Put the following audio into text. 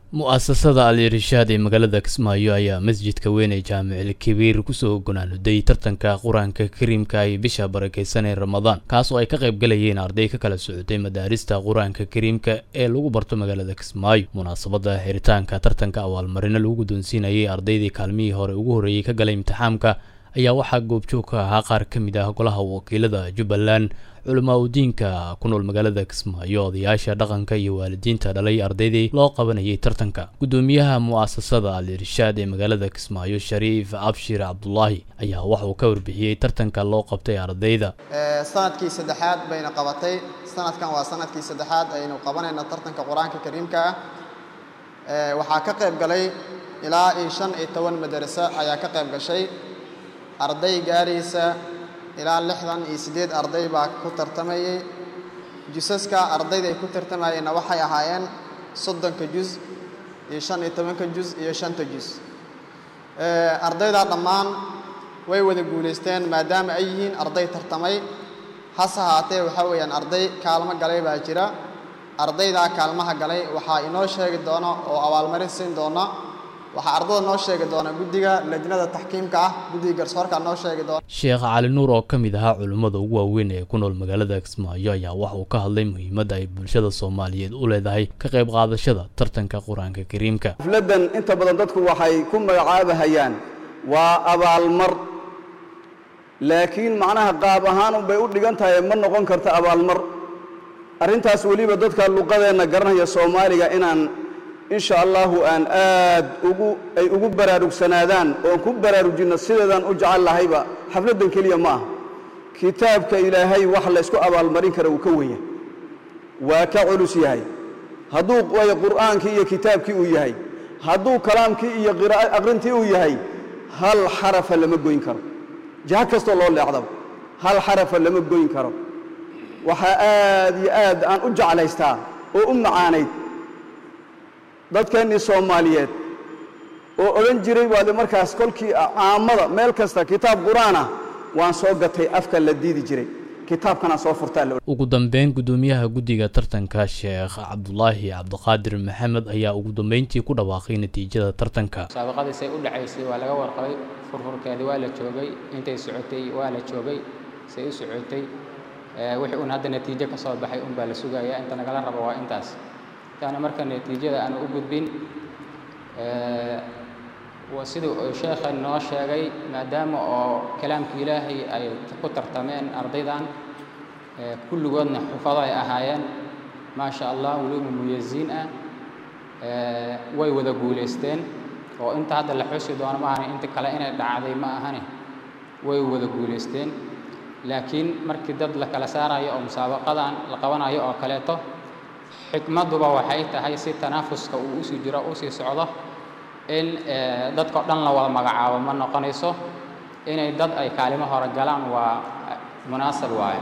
mu'asasada al irshaad ee magaalada kismaayo ayaa masjidka weyn ee jaamicil kabiir kusoo gonaanuday tartanka qur-aanka kariimka ay bisha barakeysan ee ramadaan kaas oo ay ka qayb galayeen arday ka kala socotay madaarista qur-aanka kariimka ee lagu barto magaalada kismaayo munaasabada xiritaanka tartanka abaalmarino lagu guddoonsiinayay ardaydii kaalmihii hore ugu horreeyey ka galay imtixaamka ayaa waxaa goobjoog ka ahaa qaar ka mid ah golaha wakiilada jubbaland culamaa udiinka ku nool magaalada kismaayo odayaasha dhaqanka iyo waalidiinta dhalay ardaydii loo qabanayay tartanka guddoomiyaha mu'asasada al irshaad ee magaalada kismaayo shariif abshir cabdulaahi ayaa waxauu ka warbixiyey tartanka loo qabtay ardayda sanadkii saddexaad bayna qabatay sanadkan waa sanadkii saddexaad aynu qabanayno tartanka qur-aanka kariimka ah waxaa ka qayb galay ilaa iyo shan iyo toban madaraso ayaa ka qayb gashay arday gaaraysa ilaa lixdan iyo siddeed arday baa ku tartamayey jusaska ardayda ay ku tartamayeenna waxay ahaayeen soddonka jus iyo shan iyo tobanka jus iyo shanta jus ardaydaa dhammaan way wada guulaysteen maadaama ay yihiin arday tartamay hase haatee waxaa weeyaan arday kaalmo galay baa jira ardaydaa kaalmaha galay waxaa inoo sheegi doona oo abaalmarin siin doona waxaa ardada noo sheegi doona guddiga lajnada taxkiimka ah guddiga garsoorka noo sheegi doona sheekh cali nuur oo ka mid ahaa culimmada ugu waaweyn ee ku nool magaalada kismaayo ayaa waxa uu ka hadlay muhiimadda ay bulshada soomaaliyeed u leedahay ka qayb qaadashada tartanka qur-aanka kariimka xafladdan inta badan dadku waxay ku magacaabahayaan waa abaalmar laakiin macnaha qaab ahaan bay u dhigan tahay ma noqon karta abaalmar arrintaas weliba dadka luqadeenna garanaya soomaaliga inaan insha allahu aan aad ugu ay ugu baraarugsanaadaan oon ku baraarujinno sideedaan u jecel lahayba xafladdan keliya ma aha kitaabka ilaahay wax la ysku abaalmarin kara uu ka wenya waa ka culus yahay hadduu way qur'aankii iyo kitaabkii uu yahay hadduu kalaamkii iyo aqrintii uu yahay hal xarafa lama goyn karo jiha kastoo loo leecdaba hal xarafa lama goyn karo waxaa aad iyo aad aan u jeclaystaa oo u macaanayd dadkeennii soomaaliyeed oo odhan jiray waade markaas kolkii caamada meel kasta kitaab qur-aan ah waan soo gatay afka la diidi jiray kitaabkanaan soo furtaa ugu dambeyn guddoomiyaha guddiga tartanka sheekh cabdulaahi cabdiqaadir maxamed ayaa ugu dambeyntii ku dhawaaqay natiijada tartanka musaabaqadiisay u dhacaysay waa laga warqabay furfurkeedii waa la joogay intay socotay waa la joogay say u socotay wixii uun hadda natiijo ka soo baxay un baa la sugayaa inta nagala rabo waa intaas taana marka natiijada aanu u gudbin siduu sheekha noo sheegay maadaama oo kalaamka ilaahay ay ku tartameen ardaydan kulligoodna xufado ay ahaayeen maa sha allah weliba muyaziin ah way wada guulaysteen oo inta hadda la xusi doono ma ahani inta kale inay dhacday ma ahani way wada guulaysteen laakiin markii dad la kala saarayo oo musaabaqadan la qabanayo oo kaleeto xikmadduba waxay tahay si tanaafuska uu usii jiro usii socdo in dadkao dhan la wada magacaabo ma noqonayso inay dad ay kaalimo hore galaan waa munaasab waaye